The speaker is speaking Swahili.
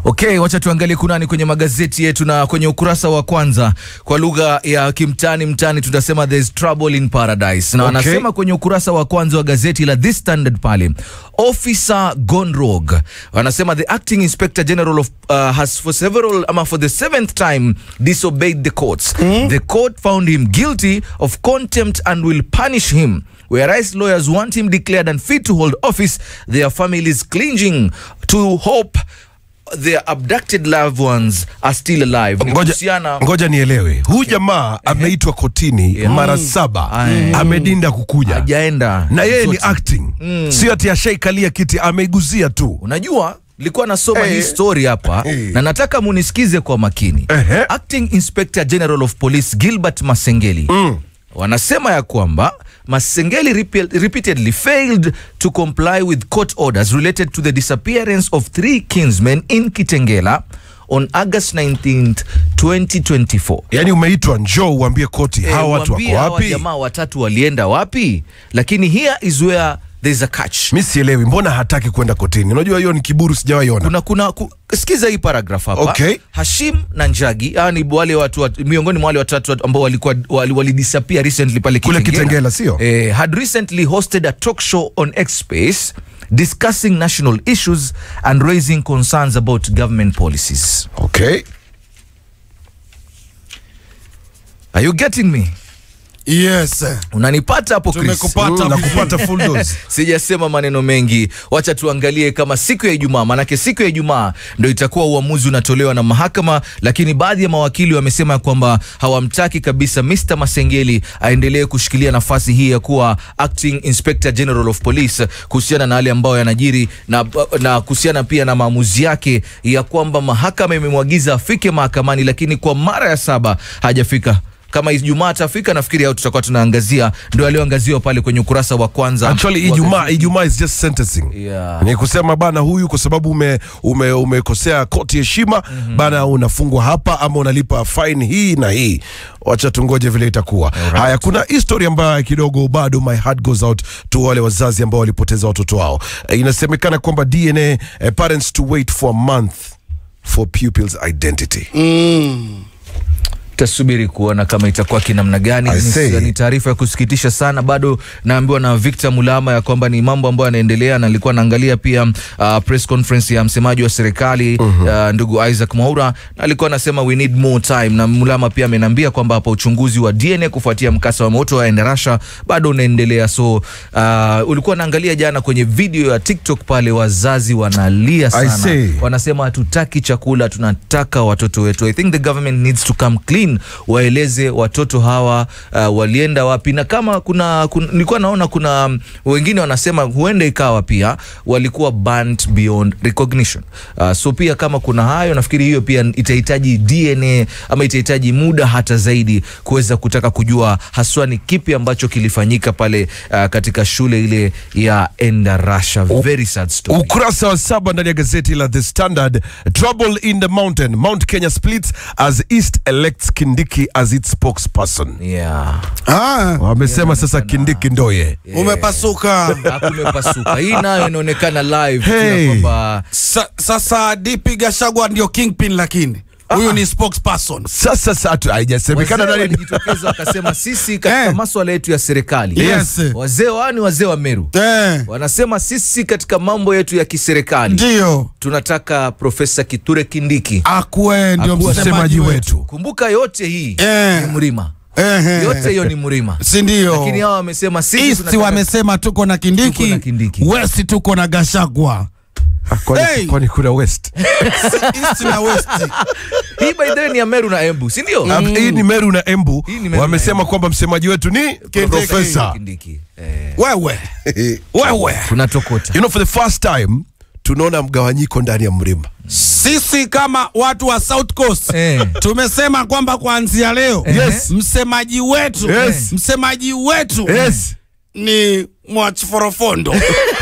Okay, wacha tuangalie kunani kwenye magazeti yetu na kwenye ukurasa wa kwanza kwa lugha ya kimtani mtani tunasema there's trouble in paradise. Na Okay. wanasema kwenye ukurasa wa kwanza wa gazeti la The Standard pale. Officer gone rogue. Wanasema the acting inspector general of uh, has for several ama for the seventh time disobeyed the courts. The court found him guilty of contempt and will punish him. Whereas lawyers want him declared unfit to hold office, their families clinging to hope their abducted loved ones are still alive. Ni Ngoja, kuhusiana- ngoja nielewe huyu jamaa ameitwa kotini Yeah. mara saba Aye. amedinda kukuja hajaenda na yeye ni zote. acting sio ati ashaikalia kiti ameiguzia tu Unajua, nilikuwa nasoma Eh. hii story hapa Eh. na nataka munisikize kwa makini. Ehe. Acting Inspector General of Police Gilbert Masengeli wanasema ya kwamba Masengeli repe- repeatedly failed to comply with court orders related to the disappearance of three kinsmen in Kitengela on August 19th, 2024. yaani umeitwa njoo uambie koti Eh, hawa watu wako waambie hawa wapi jamaa watatu walienda wapi? Lakini here is where there's a catch. mi sielewi mbona hataki kwenda kotini unajua hiyo ni kiburu sijawaiona kuna kuna ku, sikiza hii paragraph hapa Okay. Hashim na Njagi hawa ni wale watu wat- miongoni mwa wale watatu wat- ambao walikuwa wali, wali disappear recently pale Kule Kitengela, sio? eh, had recently hosted a talk show on X Space discussing national issues and raising concerns about government policies okay are you getting me Yes. unanipata hapo Chris? Tumekupata Mm, na vizuri. kupata full dose sijasema maneno mengi wacha tuangalie kama siku ya ijumaa manake siku ya ijumaa ndo itakuwa uamuzi unatolewa na mahakama lakini baadhi ya mawakili wamesema kwamba hawamtaki kabisa Mr. Masengeli aendelee kushikilia nafasi hii ya kuwa acting inspector general of police kuhusiana na yale ambayo yanajiri na, na kuhusiana pia na maamuzi yake ya kwamba mahakama imemwagiza afike mahakamani lakini kwa mara ya saba hajafika kama Ijumaa atafika nafikiri au tutakuwa tunaangazia ndio alioangaziwa pale kwenye ukurasa wa kwanza actually wa ijumaa gazeti. ijumaa is just sentencing Yeah. ni kusema bana huyu kwa sababu ume, ume, umekosea koti heshima bana unafungwa hapa ama unalipa fine hii na hii wacha tungoje vile itakuwa haya kuna history ambayo kidogo bado my heart goes out to wale wazazi ambao walipoteza watoto wao Eh, inasemekana kwamba dna eh, parents to wait for a month for pupils identity tasubiri kuona kama itakuwa kinamna gani. I Ni- say. Ni taarifa ya kusikitisha sana. Bado naambiwa na Victor Mulama ya kwamba ni mambo ambayo yanaendelea, na nilikuwa naangalia pia uh, press conference ya msemaji wa serikali uh, ndugu Isaac Mwaura, na alikuwa anasema we need more time, na Mulama pia ameniambia kwamba hapa uchunguzi wa DNA kufuatia mkasa wa moto wa Endarasha bado unaendelea. So uh, ulikuwa naangalia jana kwenye video ya TikTok pale, wazazi wanalia I sana say. wanasema hatutaki chakula, tunataka watoto wetu. I think the government needs to come clean, waeleze watoto hawa uh, walienda wapi, na kama kuna, kuna nilikuwa naona kuna um, wengine wanasema huenda ikawa pia walikuwa burnt beyond recognition. Uh, so pia kama kuna hayo, nafikiri hiyo pia itahitaji DNA ama itahitaji muda hata zaidi kuweza kutaka kujua haswa ni kipi ambacho kilifanyika pale uh, katika shule ile ya Endarasha. Very sad story. ukurasa wa saba ndani ya gazeti la the standard trouble in the mountain mount kenya splits as east elects kindiki as its spokesperson Yeah. Ah, wamesema sasa kindiki ndoye umepasuka. kumepasuka hii nayo inaonekana live Hey. hey. kwamba Sa, sasa DP Gashagwa ndio kingpin lakini huyu ni spokesperson. sasa satu haijasemekana wazee nani walijitokeza wakasema sisi katika Eh. maswala yetu ya serikali Yes. wazee wao ni wazee wa Meru Eh, wanasema sisi katika mambo yetu ya kiserikali ndio tunataka Profesa Kithure Kindiki akuwe ndio Akuwe msemaji wetu. kumbuka yote hii Eh. ni mlima Eh, yote hiyo ni mlima si ndio? lakini hawa wamesema sisi East tunataka- wamesema tuko na Kindiki, Tuko na Kindiki. West tuko na Gashagwa. kwani, Hey! kwani kuna west East na West. hii by the way ni ya Meru na Embu si ndio Ah, hii ni meru na embu Hii ni Meru na wamesema kwamba msemaji wetu ni profesa Kindiki eh, Wewe. Wewe. tunatokota you know for the first time tunaona mgawanyiko ndani ya mlima Sisi kama watu wa South Coast Eh. tumesema kwamba kuanzia leo Yes. msemaji wetu Yes. msemaji wetu yes ni Mwachiforofondo.